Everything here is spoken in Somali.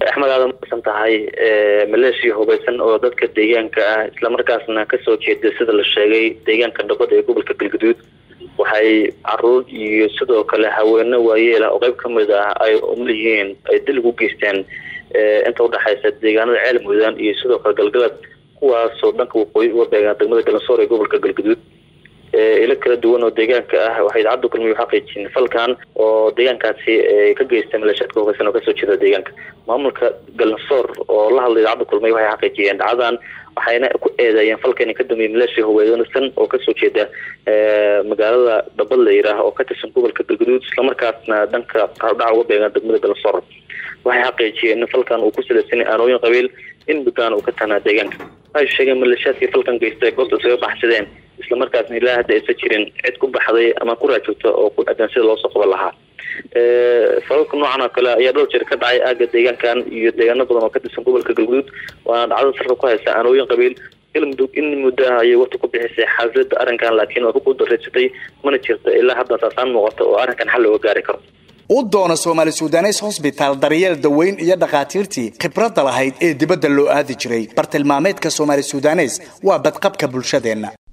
axmed aadan masan tahay maleeshiya hubaysan oo dadka deegaanka ah islamarkaasna kasoo jeeda sida la sheegay deegaanka dhabada ee gobolka galgaduud waxay caruur iyo sidoo kale haweene waayeela oo qeyb kamid ah ay umlihiin ay dil ugu geysteen inta udhexaysa deegaanada ceel mudaan iyo sidoo kale galgalad kuwaasoo dhanka waqooyi uga beegaan degmada galansoor ee gobolka galgaduud ilo kala duwan oo deegaanka ah waxay idaacaddu kulmiy xaqiijiyeen falkan oo deegaankaasi ka geystay maleeshiyaadka hogeysan oo kasoo jeeda deegaanka maamulka galansoor oo la hadlay idaacadda kulmiy waxay xaqiijiyeen dhacdadan waxayna ku eedeeyeen falkan ka dambeeyay maleeshiya hogeysan oo kasoo jeeda magaalada dhabad la yiraah oo ka tirsan gobolka galgaduud islamarkaasna dhanka qaardhaca uga beegaan degmada galansoor waxay xaqiijiyeen in falkan uu ku salaysanay aanooyin qabiil in muddaana uu ka tahnaa deegaanka waxay sheegeen maleeshiyaadkii falkan geystay goobta isaga baxsadeen islamarkaasna ilaa hadda aysan jirin cid ku baxday ama ku raajogta oo ku adan sida loosoo qaban lahaa falalka noocan oo kale ayaa dhowr jeer ka dhacay aaga deegaankan iyo deegaano badan oo ka tirsan gobolka galguduud waana dhacdada salka ku haysa aanooyin qabiil galmudug in muddo ah ayay waqti ku bixisay xaasilada arrinkan laakiin waa ku guuldareysatay mana jirto ilaa hadda saasaan muuqata oo arrinkan xal looga gaari karo u doona soomaali sudanes hosbitaal daryeel daweyn iyo dhakhaatiirtii khibradda lahayd ee dibadda loo aadi jiray bartilmaameedka soomaali sudanes waa badqabka bulshadeenna